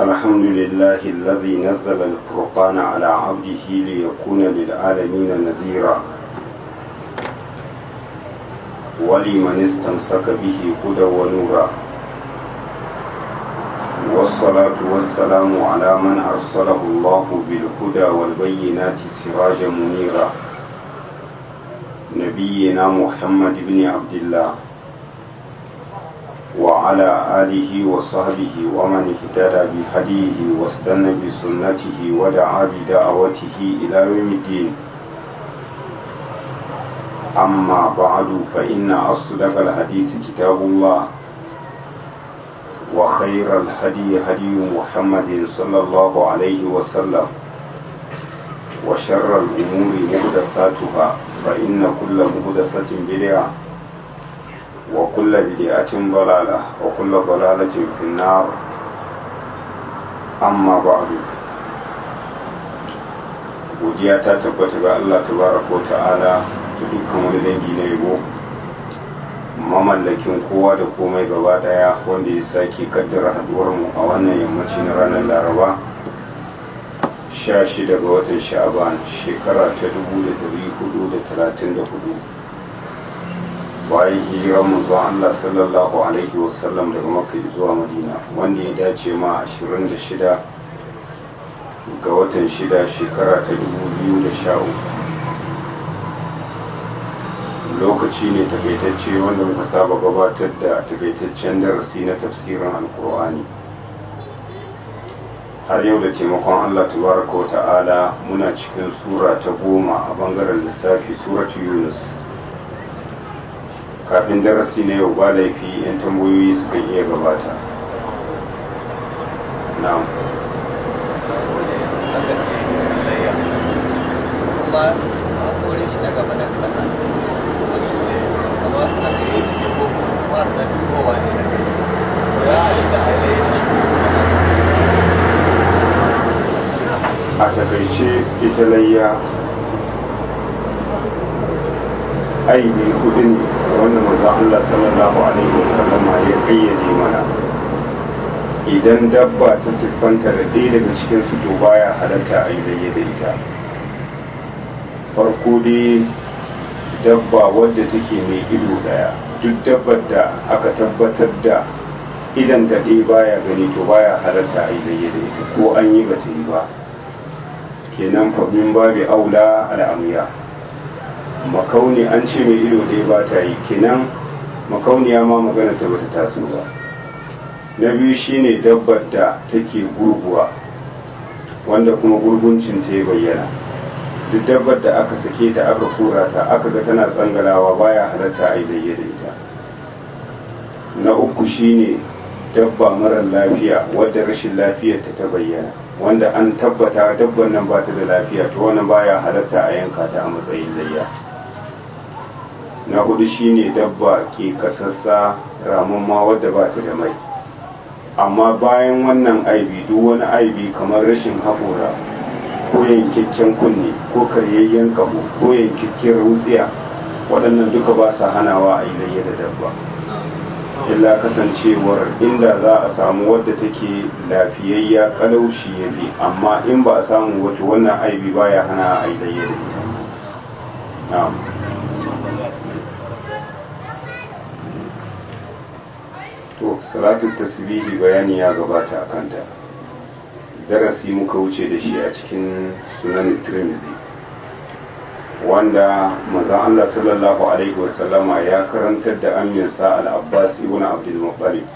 الحمد لله الذي نزل الفرقان على عبده ليكون للعالمين نذيرا ولمن استمسك به هدى ونورا والصلاة والسلام على من أرسله الله بالهدى والبينات سراجا منيرا نبينا محمد بن عبد الله وعلى آله وصحبه ومن اهتدى بهديه واستنى بسنته ودعا بدعوته إلى يوم الدين أما بعد فإن أصدق الحديث كتاب الله وخير الهدي هدي محمد صلى الله عليه وسلم وشر الأمور محدثاتها فإن كل محدثة بدعة وكل بدعة ضلالة وكل ضلالة في النار أما بعد godiya ta tabbata ga Allah tabaraka wa ta'ala da dukkan wani dangi na yabo mamallakin kowa da komai gaba daya wanda ya sake kaddara haduwar mu a wannan yammaci na ranar laraba 16 ga watan sha'aban shekara ta 1434 bayan hijirar manzon Allah sallallahu alaihi wasallam daga Makka zuwa Madina wanda ya dace ma 26 ga watan 6 shekara ta 2013 lokaci ne takaitacce wanda muka saba gabatar da takaitaccen darasi na tafsirin alkur'ani har yau da taimakon Allah tabaraka wa ta'ala muna cikin sura ta goma a bangaren lissafi suratu yunus kafin darasi na yau ba laifi 'yan tambayoyi suka iya gabata na'am a takaice ita layya aibi hudu ne wanda manzon Allah sallallahu alaihi wasallama ya kayyade mana idan dabba ta siffanta da ɗaya daga cikin su to baya halatta a yi da ita farko dai dabba wadda take mai ido ɗaya duk dabbar da aka tabbatar da idan ta ɗaya baya gani to baya halatta a yi da ita ko an yi bata yi ba kenan fa min babi aula al'amiya makauni an ce mai ido ɗaya ba ta yi kenan makauniya ma magana ta bata taso ba na biyu shine dabbar da take gurguwa wanda kuma gurguncin ta ya bayyana duk dabbar da aka sake ta aka kura ta aka ga tana tsangalawa baya halatta a yi da ita na uku shine dabba mara lafiya wadda rashin lafiyar ta ta bayyana wanda an tabbata dabban nan ba ta da lafiya to wannan baya halatta a yanka ta a matsayin layya na hudu shine dabba ke kasassa ramamma wadda ba ta da mai amma bayan wannan aibi duk wani aibi kamar rashin haƙora ko yankakken kunne ko karyayyen kaho ko yankakken rutsiya waɗannan duka ba sa hanawa a yi layya da dabba illa kasancewar inda za a samu wadda take lafiyayya kalaushi ya fi amma in ba a samu wata wannan aibi baya hana a yi layya da ita na'am to salatu tasbihi bayani ya gabata a kanta darasi muka wuce da shi a cikin sunan tirmizi wanda mazan Allah sallallahu alaihi wasallama ya karantar da aminsa al-abbas ibn abdul muttalib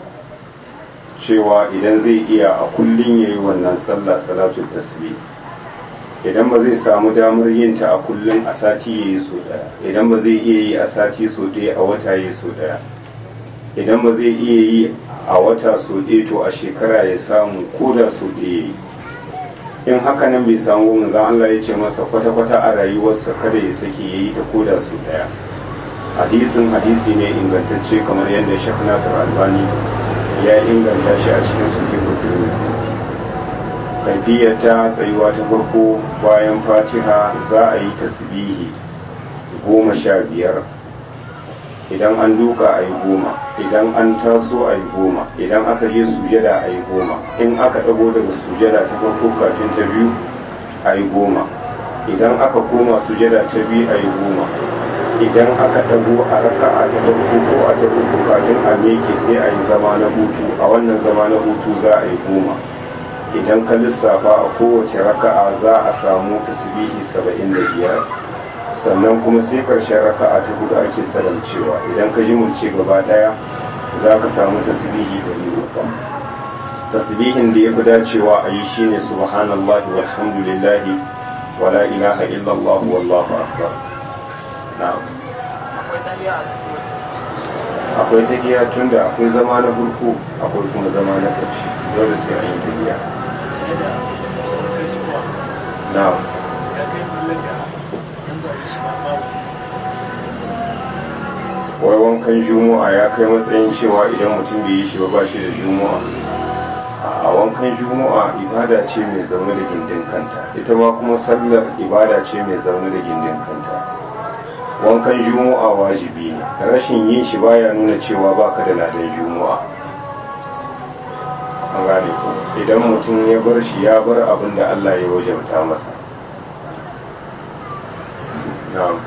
cewa idan zai iya a kullun yayi wannan sallah salatu tasbih idan ba zai samu damar yin ta a kullun a sati yayi so daya idan ba zai iya yi a sati so daya a wata yayi so daya idan ba zai iya yi a wata so ɗaya to a shekara ya samu ko da so ɗaya yi in haka nan bai samu manzon Allah ya ce masa kwata-kwata a rayuwarsa kada ya sake ya yi ta ko da so ɗaya hadisin hadisi ne ingantacce kamar yadda Sheikh Nasir Albani ya inganta shi a cikin sahih Tirmidhi kaifiyar ta tsayuwa ta farko bayan Fatiha za a yi tasbihi goma sha biyar idan an duka a yi goma idan an taso a yi goma idan aka je sujada a yi goma in aka ɗago daga sujada ta farko kafin ta biyu a yi goma idan aka koma sujada ta biyu a yi goma idan aka ɗago a raka'a ta farko ko a ta uku kafin a meke sai a yi zama na hutu a wannan zama na hutu za a yi goma idan ka lissafa a kowace raka'a za a samu tasbihi saba'in da biyar sannan kuma sai karshen raka'a ta hudu ake salamcewa idan ka ji mulce gaba daya za ka samu tasbihi da uku tasbihin da ya fi dacewa a yi shine subhanallahi walhamdulillahi wala ilaha illallah wallahu akbar na'am akwai tagiya tunda akwai zama na farko akwai kuma zama na ƙarshe dole sai an yi tagiya na'am wai wankan juma'a ya kai matsayin cewa idan mutum bai yi shi ba ba shi da juma'a a wankan juma'a ibada ce mai zaune da gindin kanta ita ma kuma sallar ibada ce mai zaune da gindin kanta wankan juma'a wajibi ne rashin yin shi baya nuna cewa baka da ladan juma'a an gane ko idan mutum ya bar shi ya bar abin da Allah ya wajabta masa na'am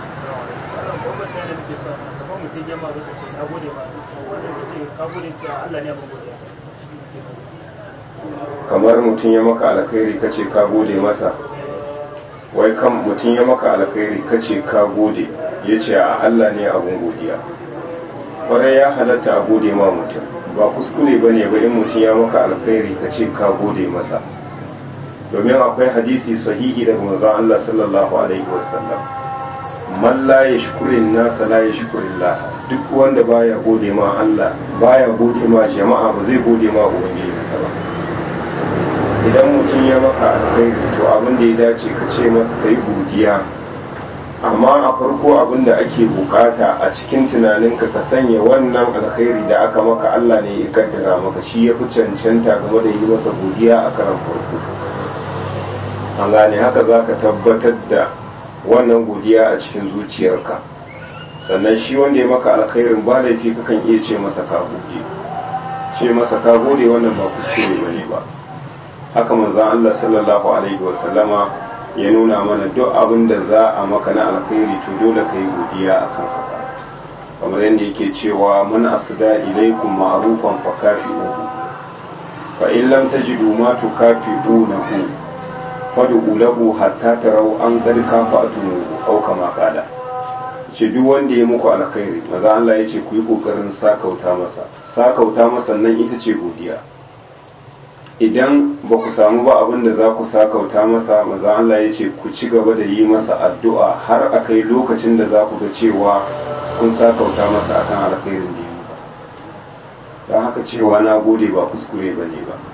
kamar mutum ya maka alkhairi kace ka gode masa wai kan mutum ya maka alkhairi kace ka gode ya ce a Allah ne abun godiya kwarai ya halatta a gode ma mutum ba kuskure ba ne ba in mutum ya maka alkhairi kace ka gode masa domin akwai hadisi sahihi daga manzon Allah sallallahu alaihi wasallam man la yashkurin nasa la yashkurillah duk wanda baya gode ma Allah baya gode ma jama'a ba zai gode ma ubangijinsa ba idan mutum ya maka alkhairi to abin da ya dace ka ce masa kai godiya amma a farko abin da ake bukata a cikin tunaninka ka sanya wannan alkhairi da aka maka Allah ne ya kaddara maka shi ya fi cancanta game da yi masa godiya a karan farko an gane haka za ka tabbatar da wannan godiya a cikin zuciyarka sannan shi wanda ya maka alkhairin ba laifi kakan iya ce masa ka gode ce masa ka gode wannan ba kuskure bane ba haka manzon Allah sallallahu alaihi wasallama ya nuna mana duk abin da za a maka na alkhairi to dole ka yi godiya akan haka kamar yadda yake cewa man asda ilaikum ma'rufan fa kafi'uhu fa in lam tajidu ma tukafi'unahu fad'u lahu hatta tarau an qad kafa'tuhu aw kama qala ce duk wanda ya muku alkhairi maza Allah ya ce ku yi kokarin sakauta masa sakauta masa nan ita ce godiya idan ba ku samu ba abin da za ku sakauta masa maza Allah ya ce ku ci gaba da yi masa addu'a har a kai lokacin da za ku ga cewa kun sakauta masa akan alkhairin da ya muku don haka cewa na gode ba kuskure ba ne ba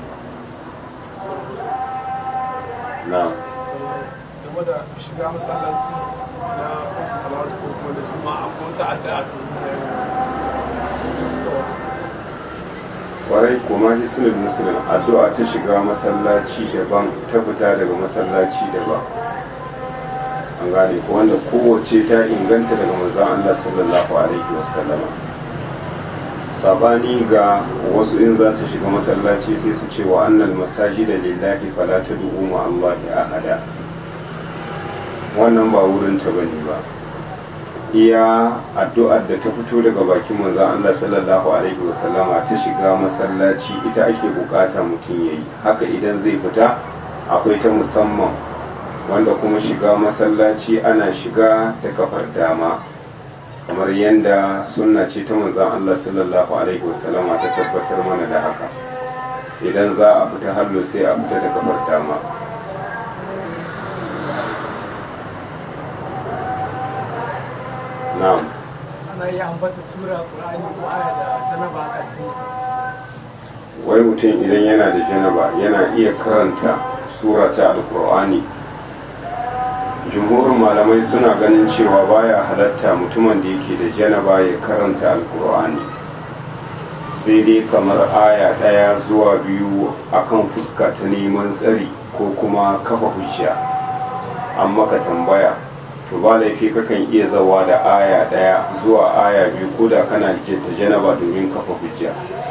na game da shiga masallaci na wasu salatu ko kuma da su ma akwai wata addu'a su kwarai kuma hisnul muslim addu'a ta shiga masallaci daban ta fita daga masallaci daban an gane ko wanda kowace ta inganta daga manzon Allah sallallahu alaihi wasallam sabani ga wasu in za su shiga masallaci sai su ce wa annal masajida lillahi fala tad'u ma Allah ahada wannan ba wurin ta bane ba iya addu'ar da ta fito daga bakin manzon Allah sallallahu alaihi wasallama ta shiga masallaci ita ake bukata mutum yayi haka idan zai fita akwai ta musamman wanda kuma shiga masallaci ana shiga ta kafar dama kamar yadda sunna ce ta manzon Allah sallallahu alaihi wasallama ta tabbatar mana da haka idan za a fita hallo sai a fita ta kafar dama na'am ana iya ambata sura qur'ani ko aya da janaba a ƙarfi wai mutum idan yana da janaba yana iya karanta sura ta alkur'ani jumhurin malamai suna ganin cewa baya halatta mutumin da yake da janaba ya karanta alkur'ani sai dai kamar aya ɗaya zuwa biyu akan fuska ta neman tsari ko kuma kafa hujja an maka tambaya to ba laifi kakan iya zawa da aya daya zuwa aya biyu ko da kana rike da janaba domin kafa hujja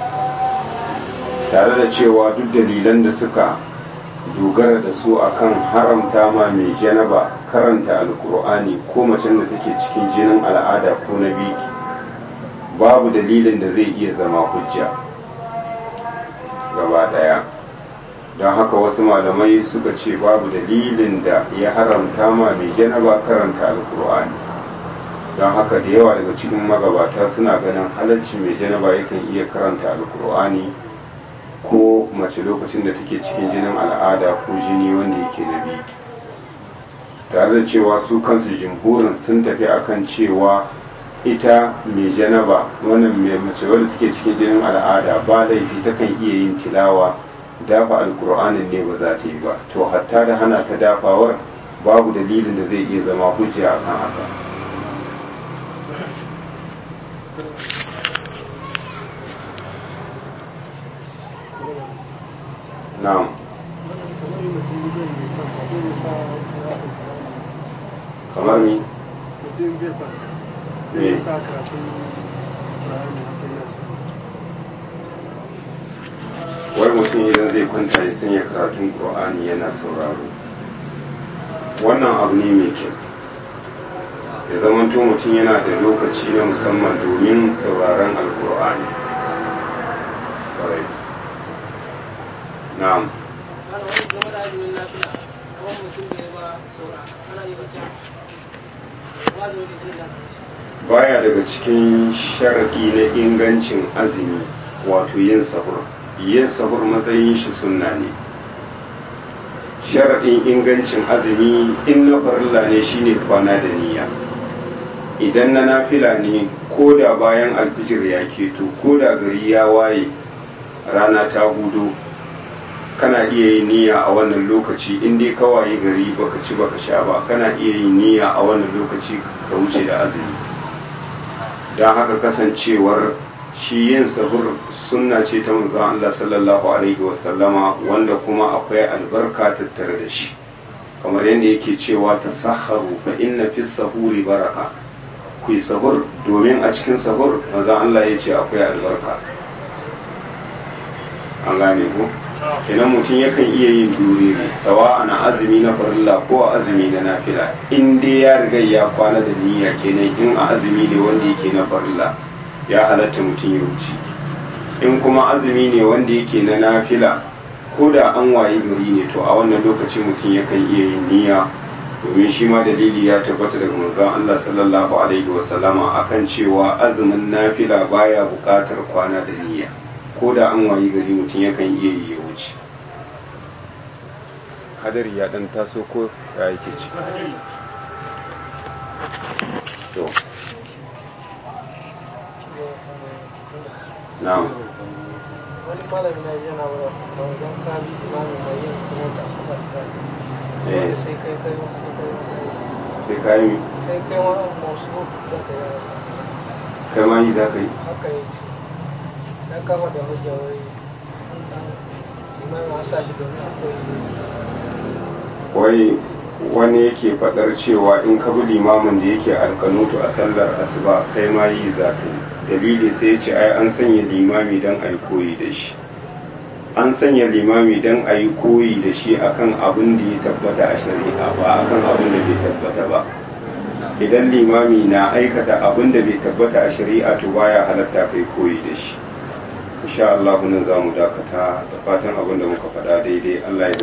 tare da cewa duk dalilan da suka dogara da su akan haramta ma mai janaba karanta alkur'ani ko macen da take cikin jinin al'ada ko na biki babu dalilin da zai iya zama hujja gaba daya don haka wasu malamai suka ce babu dalilin da ya haramta ma mai janaba karanta alkur'ani don haka da yawa daga cikin magabata suna ganin halarci mai janaba yakan iya karanta alkur'ani ko mace lokacin da take cikin jinin al'ada ko jini wanda yake na biki tare da cewa su kansu jimhurin sun tafi akan cewa ita mai janaba wannan mai mace wadda take cikin jinin al'ada ba laifi takan iya yin tilawa dafa alkur'anin ne ba za ta yi ba to hatta da hana ta dafawar babu dalilin da zai iya zama hujja akan haka na'am kamar ni mutum zai farka Me? zai sa karatun Qur'ani haka yana so wai mutum idan zai kwanta ya sanya karatun qur'ani yana sauraro wannan abu ne mai kyau ya zamanto mutum yana da lokaci na musamman domin sauraron alkur'ani Ƙwarai. na'am ana wani game da azumin lafiya kawai mutum da ya ba saura ana yi bacci ba da wani jin daɗin shi baya daga cikin sharaɗi na ingancin azumi wato yin sahur yin sahur matsayin shi sunna ne sharaɗin ingancin azumi in na farilla ne shine kwana da niyya idan na nafila ne ko da bayan alfijir ya keto ko da gari ya waye rana ta hudu kana iya yin niyya a wannan lokaci in dai ka waye gari baka ci baka sha ba kana iya yin niyya a wannan lokaci ka wuce da azumi don haka kasancewar shi yin sahur sunna ce ta manzon Allah sallallahu alaihi wasallama wanda kuma akwai albarka tattare da shi kamar yadda yake cewa ta saharu fa inna fi sahuri baraka ku yi sahur domin a cikin sahur manzon Allah ya ce akwai albarka an gane ku kenan mutum yakan iya yin duriri sawa ana azumi na farilla ko a azumi na nafila in dai ya riga ya kwana da niyya kenan in a azumi ne wanda yake na farilla ya halatta mutum ya wuce in kuma azumi ne wanda yake na nafila ko da an wayi gari ne to a wannan lokaci mutum yakan iya yin niyya domin shi ma dalili ya tabbata daga manzon Allah sallallahu alaihi wasallama akan cewa azumin nafila baya buƙatar kwana da niyya ko da an wayi gari mutum yakan iya yi ya wuce hadari ya dan taso ko ya yake ci to na'am wani malami na yana wurin wajen kabi imamin mai yin kuma ta suka suka Eh. sai kai kai sai kai sai ka yi sai kai wani masu da ta yi kai ma yi za ka yi haka yi na kama da hujja wai imamin wasa ji domin akwai wai wani yake faɗar cewa in ka bi limamin da yake alkanutu a sallar asuba kai ma yi za ka yi dalili sai ya ce ai an sanya limami don a yi koyi da shi an sanya limami don a yi koyi da shi akan abin da ya tabbata a shari'a ba akan abin da bai tabbata ba idan limami na aikata abin da bai tabbata a shari'a to baya halatta kai koyi da shi insha Allah nan za mu dakata da fatan abin da muka faɗa daidai Allah ya ba